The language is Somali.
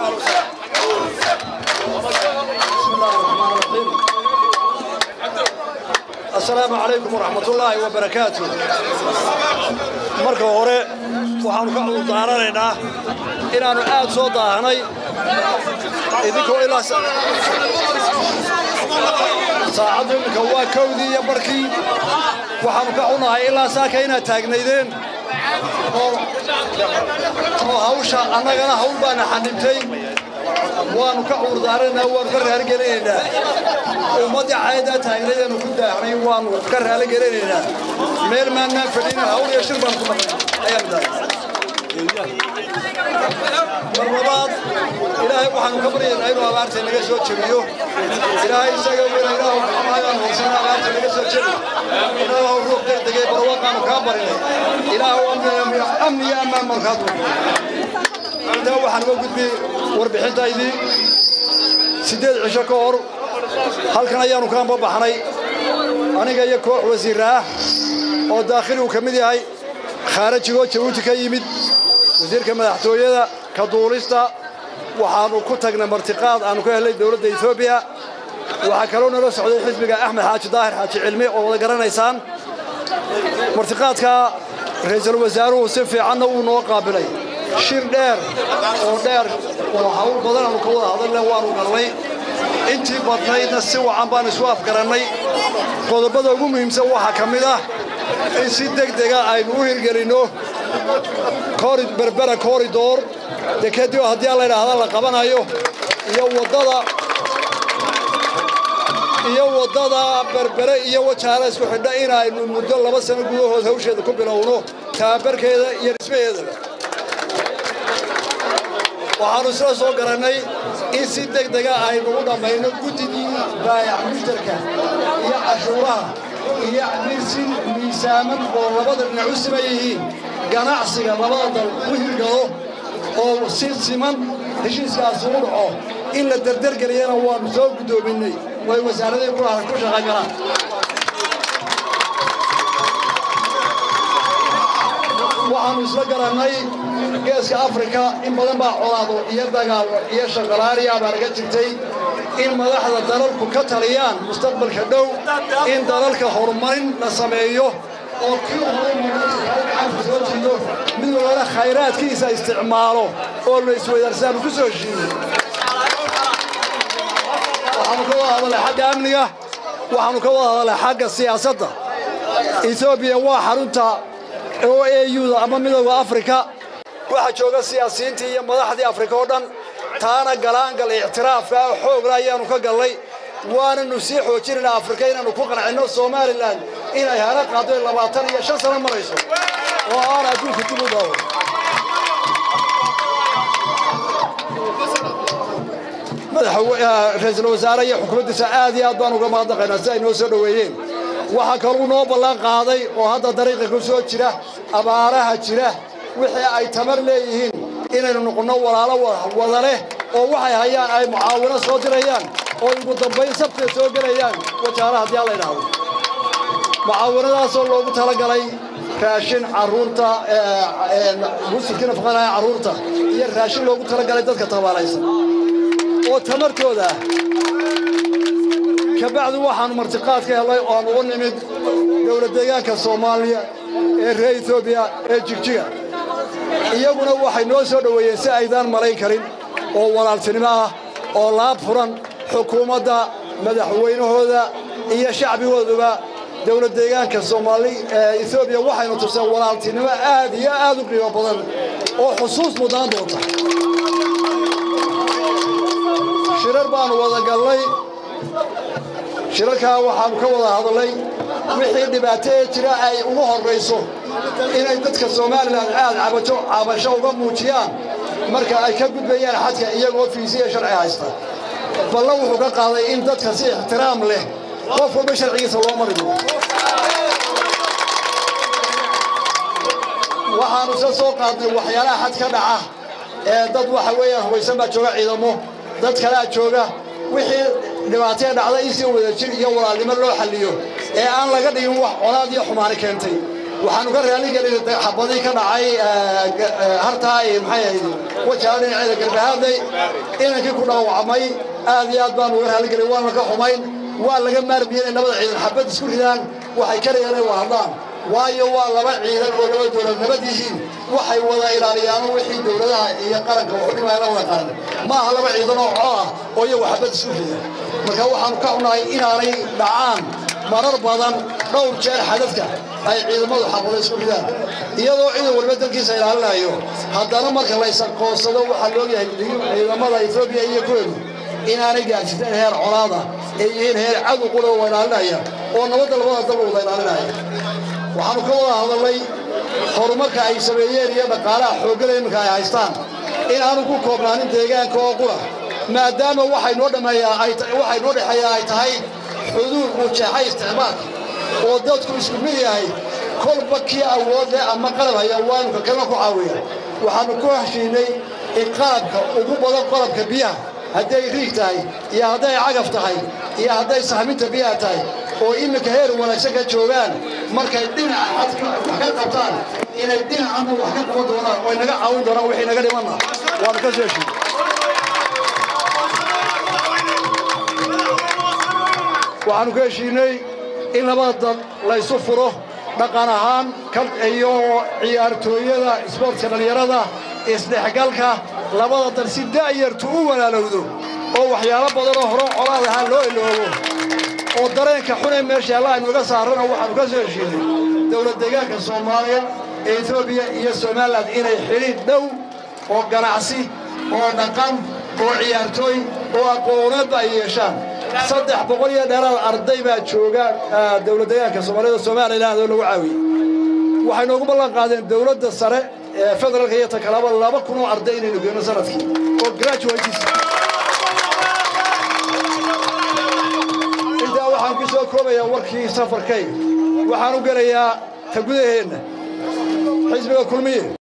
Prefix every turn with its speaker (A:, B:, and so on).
A: asalaamu calaykum waraxmatullaahi wabarakaatu marka hore waxaannu ka cudurdaaranaynaa inaannu aad soo daahanay idinkoo ilaa saacaddu iminka waa kowdii iyo barkii waxaannu ka xunahay ilaa saaka inaad taagnaydeen oo hawsha annagana hawl baana xanibtay waannu ka cudurdaaranaynaa waannu ka raaligelinaynaa ummaddii cayadaa taagnaydeennu ku daahnay waannu ka raaligelinaynaa meel maannaan fadhinin hawl iyo shir baan ku maqnay ayaan dahay mar labaad ilaahay waxaanu ka baryaynaa inuu abaarta naga soo jebiyo ilaahay isaga weyna ilaahu xamaagaan hoosana abaarta naga soo jebi ilaahu ruux degdegay barwaaqaanu kaa barinay ilaahu amni iyo ammaan markaad intaa waxaan uga gudbiyey warbixintaydii siddeed cisho ka hor halkan ayaannu ka ambabaxnay aniga iyo koox wasiir ah oo daakhili uu ka mid yahay khaarajigoo jabuuti ka yimid wasiirka madaxtooyada ka duulista waxaannu ku tagnay martiqaad aannu ka helnay dowladda etoobiya waxaa kaloo nala socday xisbiga axmed xaaji daahir xaaji cilmi oo wada garanaysaan martiqaadka ra'iisul wasaaruhu si fiicanna uu noo qaabilay shir dheer oo dheer oo hawl badan aanu ka wada hadalna waannu galnay intii badnaydna si wacan baan isu afgarannay qodobada ugu muhiimsan waxaa ka mid ah in si degdega aynu u hirgelinno berbera koridor dee kadib haddii alla idhaahda la qabanayo iyo waddada iyo waddada berbere iyo wajaala isku xidha inaynu muddo laba sano gudahood hawsheeda ku bilowno tababarkeeda iyo dhismaheedaba waxaannu isla soo garannay in si degdega aynu u dhammayno guddigii baayac mushtarka iyo cashuuraha iyo mirsin miisaaman oo labada dhinac u siman yihiin ganacsiga labada dal u hirgalo oo si siman heshiiskaasi u dhaco in la derdergeliyana waannu soo guddoominnay way wasaaradii ku shaqan karaan waxaannu isla garannay geeska afrika in badan baa colaado iyo dagaalo iyo shaqalaariya baa laga jirtay in madaxda dalalku ka taliyaan mustaqbalka dhow in dalalka horumarin la sameeyo oo kii horumarka soo jiido mid walbana khayraadkiisa isticmaalo oo la isweydaarsaanu ku soo heshiiyo waxaanu ka wada hadalay xagga amniga waxaanu ka wada hadalay xagga siyaasadda etoobiya waa xarunta oo auda ama midooda afrika waxaa jooga siyaasiyiintii iyo madaxdii afrika oo dhan taana galaangal ictiraafka xoogla ayaannu ka gallay waananu sii xoojinaynaa afrika inaannu ku qancinno somalilan inay hana qaado labaatan iyo shan sano marayso oo aan adduunka dib u daawo ra-iisul wasaare iyo xukuumaddiisa aad iyo aad baan uga mahadnaqaynaa si ay noo soo dhoweeyeen waxaa kaluu noo ballan qaaday oo hadda dariiqa ku soo jira abaaraha jira wixii ay tamar leeyihiin inaynu noqonno walaalo wada leh oo waxay hayaan ay mucaawino soo dirayaan oo ugu dambayn sabtay soo gelayaan wajaala haddii alla idhaahdo mucaawinadaasoo loogu talagalay raashin carruurta musulkii nafaqanaya carruurta iyo raashin loogu talagalay dadka tabaalaysan oo tamartooda ah kabacdi waxaannu martiqaad ka helnay oan ugu nimid dowlad deegaanka soomaaliya ee reer etoobiya ee jigjiga iyaguna waxay noo soo dhoweeyeen si aydaan malayn karin oo walaaltinimo ah oo laab furan xukuumadda madaxweynahooda iyo shacbigooduba dowlad deegaanka soomaali ee etoobiya waxaynu tuseen walaaltinimo aad iyo aad u qiimo badan oo xusuus mudnaan doonta shirar baannu wada gallay shirarkaa waxaannu ka wada hadalnay wixii dhibaato ee jira ay ugu horrayso inay dadka somalilan aad cabato cabasho uga muujiyaan marka ay ka gudbayaan xadka iyagoo fiisiya sharci haysta ballan wuxuu ka qaaday in dadka si ixtiraam leh qof walba sharcigiisa loo mari doono waxaannu se soo qaadnay waxyaalaha xad ka dhaca ee dad waxa weeyaan hubaysan baa jooga ciidamo dad kalea jooga wixii dhibaatee dhacda in si wada jir iyo walaalnimo loo xalliyo ee aan laga dhigin wax colaad iyo xumaani keentay waxaanu ka raaligelin xabadii ka dhacay hartaa maxay ahayd wajaha dhinaceeda garbahaadley inankii ku dhaawacmay aad iyo aad baanu uga raaligelin waana ka xumayn waa laga maarmiyey inay labada ciidan xabad isku ridaan waxay karayaan inay wahadlaan waayo waa laba ciidan oo laba dowlad nabad yihiin waxay wada ilaaliyaano wixii dowladaha iyo qaranka waxudhimaya la wada qaran ma aha laba ciidan oo cod ah oo iyagu xabad isku rida marka waxaanu ka xunahay inaanay dhacaan marar badan dhowr jeer xadadka ay ciidamadu xabada isku ridaan iyadoo ciidan walba dalkiisa ilaalinayo haddana marka la isaqoonsado waxaa loogyahay ciidamada etoobiya iyo kuweenu inaanay gaarsiisan heer colaada ay yihiin heer cadow qura waa ilaalinaya oo nabadda labada dalba wada ilaalinaya waxaanu ka wada hadalnay horumarka ay sameeyeen iyo dhaqaalaha xooggada iminka ay haystaan in aanu ku koobnaanin deegaanka oo qura maadaama waxay noo dhameeyaa waxay noo dhexeeyaa ay tahay xuduud uu jeexay isticmaalka oo dadku isku mid yahay kolba kii awood leh ama qalab haya waanu ka kalena ku caawiya waxaanu ku heshiinay in qalabka ugu badan qalabka biyaha hadday riig tahay iyo hadday cagaf tahay iyo hadday sahminta biyaha tahay oo iminka heer wanaagsan ka joogaan markay dhinaca wax ka qabtaan inay dhinacana wax ka qaban doonaan oo naga caawin doonaan wixii naga dhimanna waanu ka soo heshiin waxaanu ka heshiinay in labada dal laysu furo dhaqan ahaan iyo ciyaartooyada isboortka dhallinyarada isdhexgalka labada dal si da'yartu u walaalowdo oo waxyaalo badanoo hore colaad ahaan loo iloobo oo dareenka xunee meesha alla aynu iga saarrana waxaanu ka soo heshiinay dowlad deegaanka soomaaliya ee etoobiya iyo somalilan inay xidhiidh dhow oo ganacsi oo dhaqan oo ciyaartooy oo aqooneedba ay yeeshaan saddex boqol iyo dheeraad arday baa jooga dowlad deegaanka soomaaliyada somalilan oo lagu caawiyey waxay noogu ballan qaadeen dowladda sare ee federaalka iyo takalaba laba kun oo arday inaynu geyno sanadkii oo graduates intaa waxaan ku soo koobayaa warkii safarkayga waxaan u gelayaa ta gudaheenna xisbiga kulmiye